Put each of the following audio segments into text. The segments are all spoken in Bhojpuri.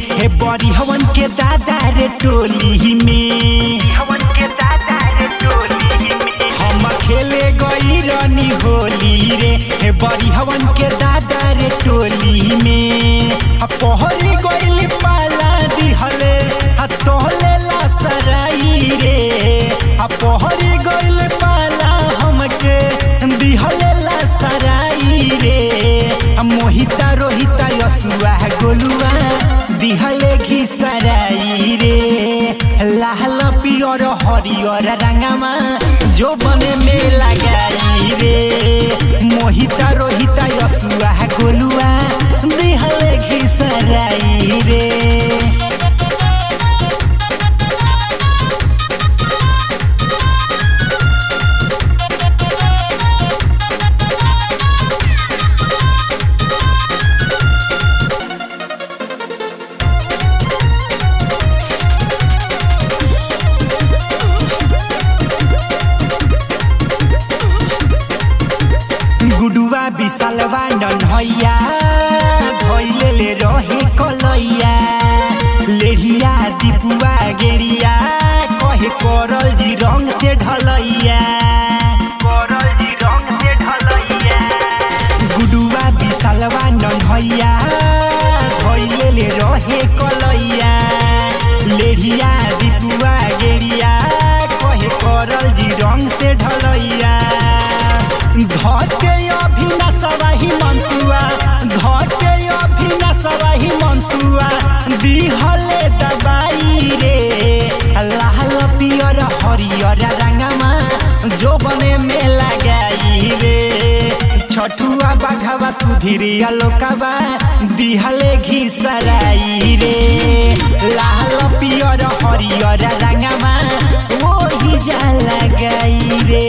हे बड़ी हवन के दादा रे टोली में हवन के दादा रे टोली में हम खेले गई रानी होली रे हे बड़ी हवन के दादा रे टोली में आ पहरी गइल पाला दिहले आ तोहले ला सराई रे आ पहरी गइल पाला हमके दिहले ला सराई रे आ मोहिता रोहिता यसुआ गोलुआ दिहले घिसराई रे लाल पियर हरियर रंगमा जो बने में लगाई रे मोहिता रोहिता यसुआ गोलुआ दिहले घिसराई रे गुडुआ विशालवा नन्हैया धैले ले रहे कलैया लेढ़िया दीपुआ गेड़िया कहे करल जी रंग से ढलैया करल जी रंग से ढलैया गुडुआ विशालवा नन्हैया धैले ले रहे कलैया लेढ़िया दीपुआ गेड़िया कहे करल जी रंग से ढलैया धके अभिनसवाही मनसुआ धके अभिनसवाही मनसुआ दिहले दबाई रे लाल पियर हरियर रंगमा जो बने में लगाई रे छठुआ बाघवा सुधीरिया लोकवा दिहले घिसराई रे लाल पियर हरियर रंगमा ओही जा लगाई रे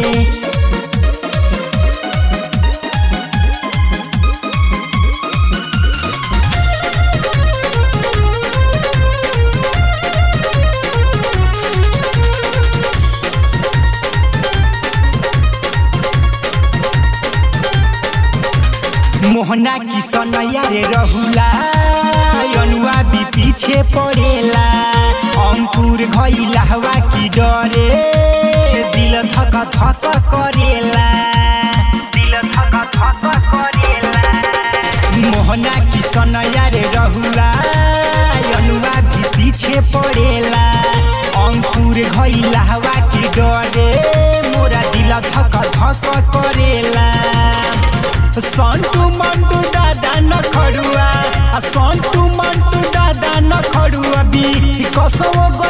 मोहना किसनैया रे रहुला अनुआ भी पीछे पड़ेला अंकुर घइला हवा की डरे दिल धक धक करेला दिल धक धक करेला मोहना किसनैया रे रहुला अनुआ भी पीछे पड़ेला अंकुर घइला हवा की डरे मोरा दिल धक धक करेला सन्टु मन्टु दादा न खडुआ सन्टु मन्टु दादा न खडुआ बी कसो